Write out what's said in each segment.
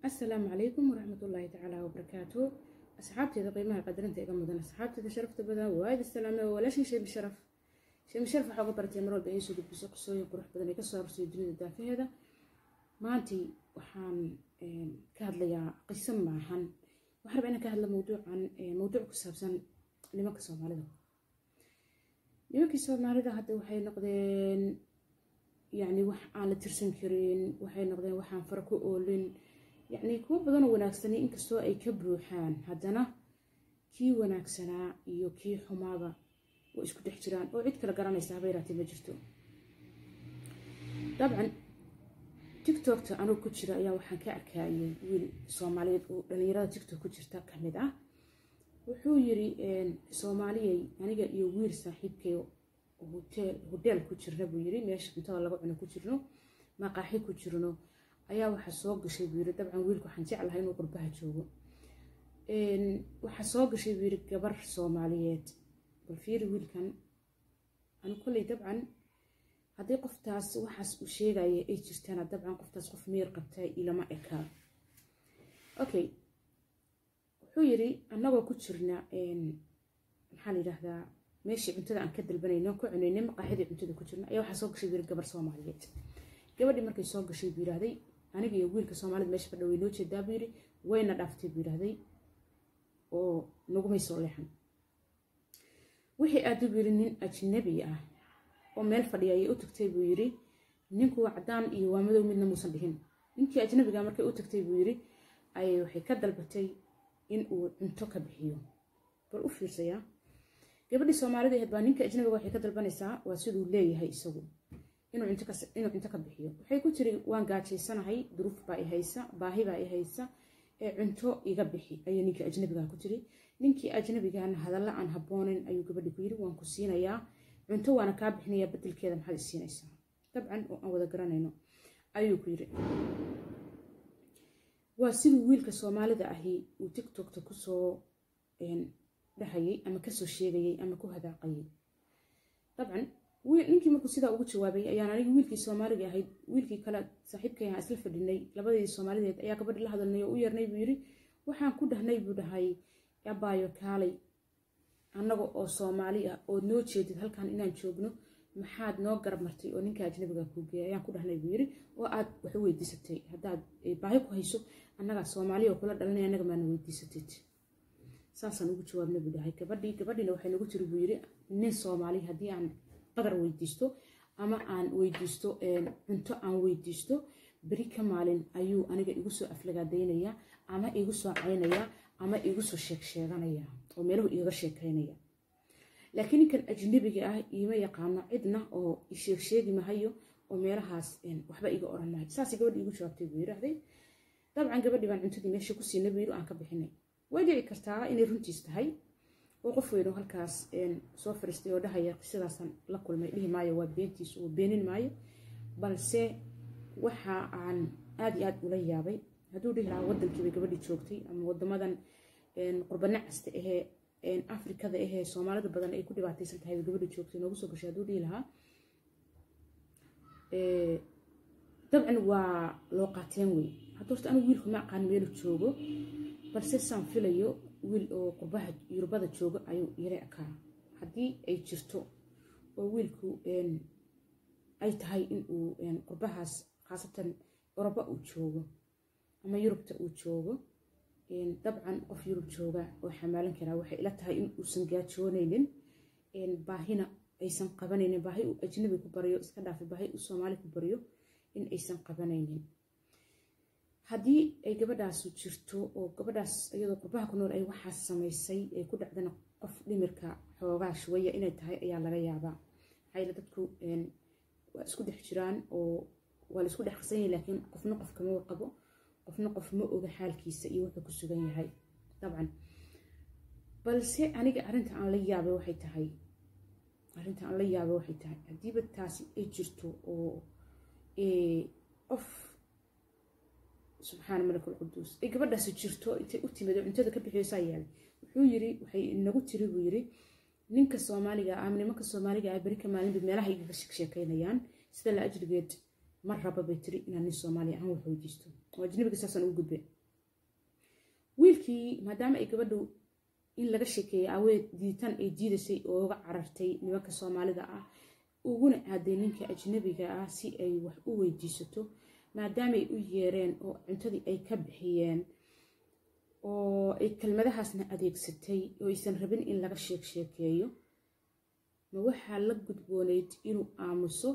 asalaamu calaykum waraxmatullaahi tacaala wabarakaatu asxaabteeda qiimaha qadarinta iga mudan asxaabteeda sharafta badan waaid islaame oo walaashin sheemi sharaf sheemi sharaf waxaa uga baratay mar walba inay soo gudbiso qisooyin qurux badan ay kasoo arorsay dunida daafaheeda maantii waxaan ka hadlayaa qiso maahan waxaan rabaa inaan ka hadla mawduucan mawduuc ku saabsan nimanka soomaalida nimankii soomaalida hadda waxay noqdeen yacni wax aan la tirsan karin waxay noqdeen waxaan fara ku oolin yacni kuwo badanoo wanaagsani inkastoo ay ka buuxaan haddana kii wanaagsanaa iyo kii xumaaba way isku dhex jiraan oo cid kale garanaysa haba yaraatee ma jirto dabcan tiktokta anugu ku jira ayaa waxaan ka arkayay wiil soomaaliyeed oo dhalinyarada tiktok ku jirta ka mid ah wuxuu yiri soomaaliyey aniga iyo wiil saaxiibkay hodeel ku jirna buu yiri meesha cuntada laga cuno ku jirno maqaaxi ku jirno ayaa waxaa soo gashay buu yiri dabcan wiilka waxaan jeclahay inuu qurbaha joogo waxaa soo gashay buu yiri gabar soomaaliyeed bal fiiri wiilkan anu kolley dabcan haddii qoftaas waxaas uu sheegaya ay jirtana dabcan qoftaas qof miyir qabtay ilama ekaa okay wuxuu yiri annagoo ku jirna maxaa la yidhaahdaa meeshii cuntada aan ka dalbanayno ku cunayna maqaaxidii cuntada ku jirna ayaa waxaa soo gashay buu yiri gabar soomaaliyeed gabadhii markay soo gashay buu yidhaahday aniga iyo wiilka soomaalida meesha fadha way noo jeedaa buu yiri wayna dhaaftay buu yidhaahday oo nagumay soo leexan wixii aada buu yiri nin ajnabi ah oo meel fadhiya ayay u tagtay buu yiri ninku waa caddaan iyo waa madow midna muusan dhihin ninkii ajnabiga markay u tagtay buu yiri ayay waxay ka dalbatay in uu cunto ka bixiyo bal u fiirsayaa gabadhii soomaalida ahayd baa ninka ajnabiga waxay ka dalbanaysaa waa siduu leeyahay isagu inuu cunto ka bixiyo waxay ku tiri waan gaajaysanahay duruuf baa i haysa baahi baa i haysa ee cunto iga bixi ayay ninkii ajnabigaa ku tiri ninkii ajnabigana hadalla aan habboonin ayuu gabadhii ku yiri waan ku siinayaa cunto waana kaa bixinayaa bedelkeeda maxaad i siinaysaa dabcan oo aan wada garanayno ayuu ku yiri waa siduu wiilka soomaalida ahi uu tiktokta kusoo dhahayay ama kasoo sheegayay ama ku hadaaqayay dabcan ninkii markuu sidaa ugu jawaabay ayaan aniga wiilkii soomaaliga ahayd wiilkii kale saaxiibkay ahaan isla fadhinay labadeedii soomaalideed ayaa gabadhi la hadalnay oo u yeernay buu yiri waxaan ku dhahnay buu dhahay abaayo kaalay annaga oo soomaali ah ood noo jeedid halkan inaan joogno maxaad noo garab martay oo ninka ajnabiga kuu geeyay ayaan ku dhahnay buu yiri oo aad wax u weydiisatay haddaad baahi ku hayso annagaa soomaaliya oo kula dhalanay annaga maana weydiisatid saasaan ugu jawaabna buu dhahay gabadhii gabadhiina waxay nagu tiri buu yiri nin soomaali haddii aan qadar weydiisto ama aan weydiisto cunto aan weydiisto beri ka maalin ayuu aniga igu soo aflagaadaynaya ama igu soo caynaya ama igu soo sheeg sheeganaya oo meeluhu igaga sheekaynaya laakiin ninkan ajnabiga ah iima yaqaano cidna oo isheeg sheegi mahayo oo meelahaas waxba iga oran mahayo saasay gabadhi igu jawaabtay buu yidhaahday dabcan gabadhii baan cuntadii meesha ku siinay buu yidhi aan ka bixinay way dhici kartaa inay runtiis tahay oo qof weyno halkaas soo fariistay oo dhahaya qisadaasaan la kulmay dhihi maayo waa beentiis oo beenin maayo balse waxa aan aada iyo aada ula yaabay hadduu dhihi lahaa waddankiibay gabadhii joogtay ama wadamadan qurbanacasta ahee afrikada ahee soomaalida badan ay ku dhibaataysan tahay bay gabadhii joogtay noogu soo gashay hadduu dhihi lahaa dabcan waa loo qaateen wey hadda horta anigu wiilku ma aqaan meelu joogo balse saan filayo wiil oo qurbaha yurubada jooga ayuu yara ekaa haddii ay jirto oo wiilku ay tahay inuu qurbahaas khaasatan oroba uu joogo ama yurubta uu joogo dabcan qof yurub jooga oo xamaalan karaa waxay ila tahay in uusan gaajoonaynin baahina aysan qabanaynin baahi uu ajnabi ku baryo iska dhaafay baahi uu soomaali ku baryo in aysan qabanaynin haddii ay gabadhaasu jirto oo gabadhaas iyadoo qurbaha ku nool ay waxaas samaysay ay ku dhacdana qof dhimirka xoogaa shuwaya inay tahay ayaa laga yaabaa maxaa dadku waa isku dhex jiraan oo waa la isku dhex qasan yahay laakiin qofna qof kama warqabo qofna qof ma oga xaalkiisa iyo wuxuu ku sugan yahay dabcan balse aniga arrinta aan la yaabay waxay tahay arrinta aan la yaabay waxay tahay haddiiba taasi ay jirto oo qof subxaana malak alquduus ay gabadhaasi jirto intay u timid oo cuntada ka bixiysaa yaalay wuxuu yiri waxay nagu tiri buu yiri ninka soomaaliga ah nimanka soomaaliga ah beri ka maalinba meelaha igaga sheekeynayaan sida la ajrigeed ma raba bay tiri inaan nin soomaaliya aan wax weydiisto oo ajnabiga saasaan ugu gudbe wiilkii maadaama ay gabadhu in laga sheekeeyay aweed diitaan ay diidaysay oo uga carartay nimanka soomaalida ah uguna aaday ninka ajnabiga ah si ay wax u weydiisato maadaamaay u yeereen oo cuntadii ay ka bixiyeen oo ay kelmadahaasna adeegsatay oo aysan rabin in laga sheeg sheekeeyo ma waxaa la gudboonayd inuu aamuso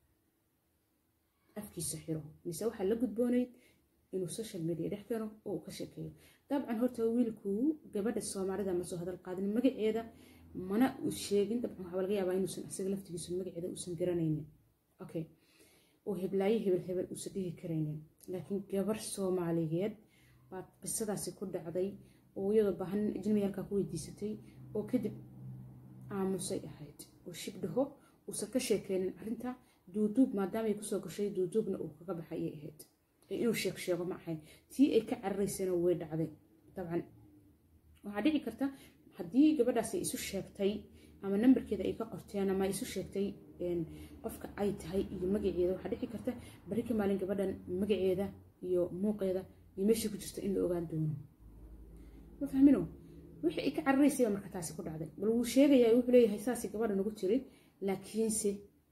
afkiisa xiro mise waxaa la gudboonayd inuu social media dhex keeno oo uu ka sheekeeyo dabcan horta wiilku gabadha soomaalida ma soo hadal qaadin magaceeda mana uu sheegin dabcan waxaa laga yaabaa inuusan isaga laftigiisu magaceeda uusan garanaynin okay oo heblaayo hebel hebel uusan dhihi karaynin laakiin gabar soomaaliyeed baa qisadaasi ku dhacday oo iyadoo baahan ajnabiyaalkaa ku weydiisatay oo kadib aamusay ahayd oo shibdhaho uusan ka sheekeynin arrinta duuduub maadaama ay kusoo gashay duuduubna uu kaga baxayay ahayd inuu sheeg sheego ma ahayn tii ay ka cararaysana way dhacday dabcan waxaa dhici karta haddii gabadhaasi isu sheegtay ama nambarkeeda ay ka qorteen ama isu sheegtay qofka ay tahay iyo magaceeda waxaa dhici karta bari ka maalin gabadhan magaceeda iyo muuqeeda iyo meeshii ku jirta in la ogaan doono ma fahmino wixii ay ka cararaysayba marka taasi ku dhacday bal wuu sheegayaa wuxuu leeyahay saasi gabadha nagu tiri laakiinse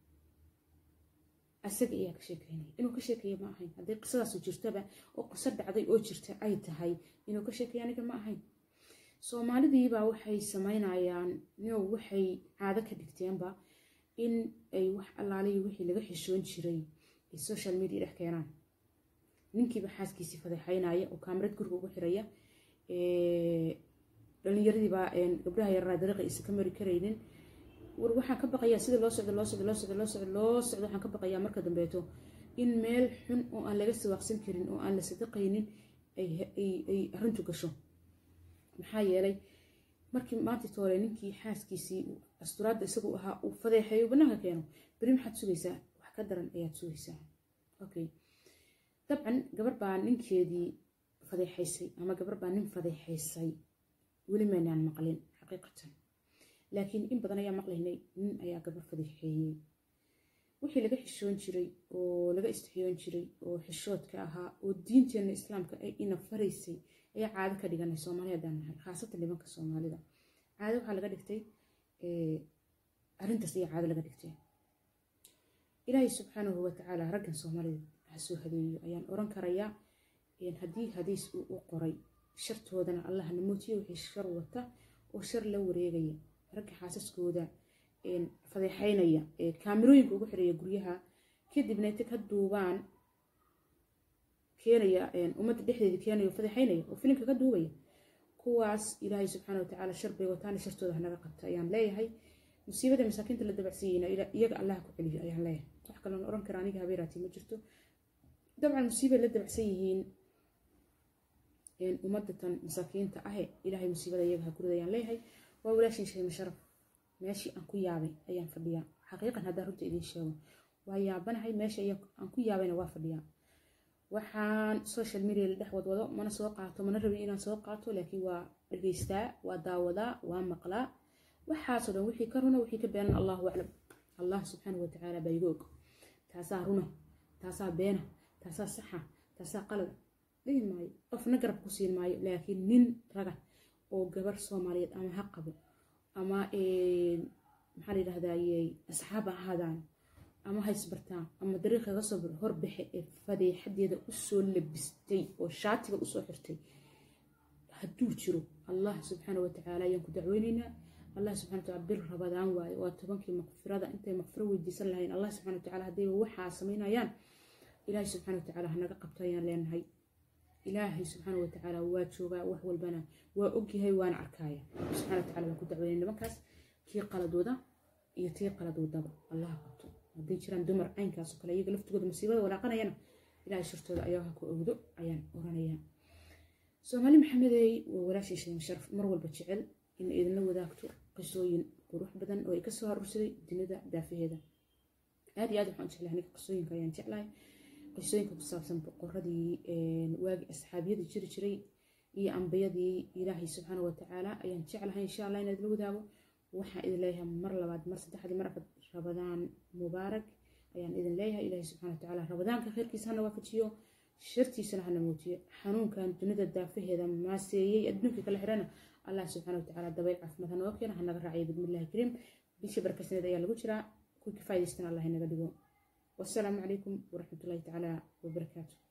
asaga ayaa ka sheekeynaya inuu ka sheekeeya ma ahayn hadday qisadaasu jirtaba oo qiso dhacday oo jirta ay tahay inuu ka sheekeeya aniga ma ahayn soomaalidiibaa waxay samaynayaan no waxay caado ka dhigteenba in ay wax allaaliyo wixii laga xishoon jiray ay social media dhex keenaan ninkiiba xaaskiisii fadeexaynaya oo kaamarad guriga ugu xiraya dhallinyaradiibaa gabdhaha yaraa dariiqa aysan ka mari karaynin war waxaan ka baqayaa sida loo socdo loo socdo loo socdo loo socdo loo socdo waxaan ka baqayaa marka dambeeto in meel xun oo aan laga siwaaqsan karin oo aan la sadaqaynin ay arrintu gasho maxaa yeelay markii maanta toole ninkii xaaskiisii asturaadda isagu ahaa uu fadeexeeyo bannaanka keeno beri maxaad sugaysaa wax ka daran ayaad sugaysaa okay dabcan gabar baa ninkeedii fadeexaysay ama gabar baa nin fadeexaysay weli maynaan maqlin xaqiiqatan laakiin in badan ayaa maqlaynay nin ayaa gabar fadeexeeyey wixii laga xishoon jiray oo laga istixiyoon jiray oo xishoodka ahaa oo diinteenna islaamka ay ina faraysay ayaa caado ka dhiganay soomaali haddaan nahay khaasatan nimanka soomaalida caado waxaa laga dhigtay arrintaas ayaa caado laga dhigtay ilaahay subxaanahu watacaala raggan soomaalida ha soo hadeeyo ayaan oran karayaa haddii hadiis uu u qoray shartoodana allah namootiyo wixii shar wata oo shar la wareegaya ragga xaasaskooda fadeexaynaya kaamirooyinka ugu xiraya guryaha kadibna inta ka duubaan keenaya ummadda dhexdeeda keenaya fadeexaynaya oo filimka ka duubaya kuwaas ilaahay subxaana watacaala shar bay wataana shartooda hanaga qabta ayaan leeyahay musiibada masaakiinta la dabacsiiyeyna iyaga allaha ku celiyo ayaan leeyahay wax kaloon oran kara aniga habeeraati ma jirto dabcan musiibay la dabacsan yihiin ummadatan masaakiinta ahe ilaahay musiibada iyaga ha kurida ayaan leeyahay waa walaashin sheema sharaf meeshii aan ku yaabay ayaan fadhiyaa xaqiiqan haddaan runta idiin sheego waa yaabanahay meesha aan ku yaabayna waa fadhiyaa waxaan social media la dhex wadwado mana soo qaato mana rabin inaan soo qaato laakiin waa dhegeystaa waa daawadaa waa maqlaa waxaasoo dhan wixii ka runa wixii ka beenan allahu aclam allah subxaanahu watacaala baa iga og taasaa runa taasaa beena taasaa saxa taasaa qalada dhihi maayo qofna garab ku siin maayo laakiin nin raga oo gabar soomaaliyeed ama ha qabo ama maxaa la yidhahdayey asxaab ha ahaadaan ama ha isbartaan ama dariiqa ga soo horbaxe ee fadeexadeeda usoo labistay oo shaatiga usoo xirtay hadduu jiro allah subxaana watacaala ayaan ku dacweyneynaa allah subxana wataala bir rabadaan waaye waa tobankii maqfirada intay maqfiro weydiisan lahayn allah subxana watacaala haddayba waxaa samaynayaan ilaahay subxana watacaala hanaga qabto ayaan leenahay ilaahay subxaana watacaala waa joogaa wax walbana waa ogyahay waana arkaaya subxana wataala waan ku dacweynay nimankaas kii qaladooda iyo tii qaladoodaba allah qabto hadday jiraan dumar caynkaas oo kale iyaga laftigooda musiibada walaaqanayana ilaahay shirtooda ayaa ha ku ogdo ayaan oranayaa soomaali maxamedey waa walaashii sheema sharaf mar walba jecel in idinla wadaagto qisooyin qurux badan oo ay kasoo harursaday dunida daafaheeda aad iyo aad waxaan jeclahay aniga qisooyinka ayaan jeclahay qisooyinka ku saabsan boqoradii waagi asxaabiyada jiri jiray iyo ambiyadii ilaahay subxaana watacaala ayaan jeclahay insha allah inaad la wadaago waxaan idin leeyahay mar labaad mar saddexdii mar afar rabadaan mubaarak ayaan idin leeyahay ilaahay subxana watacaala rabadaanka khayrkiisa hana waafajiyo shartiisana hana muujiyo xanuunkan dunida daafaheeda maaseeyey adduunka kala xirana allah subxana watacaala dabayl caafimaad hanoo keena hanaga raaciyo bidmillahi kariim bishii barkasneed ayaa lagu jiraa kuwii ka faa'idaystana allah inaga dhigo wasalaamu calaykum waraxmatullahi tacaala wabarakaatu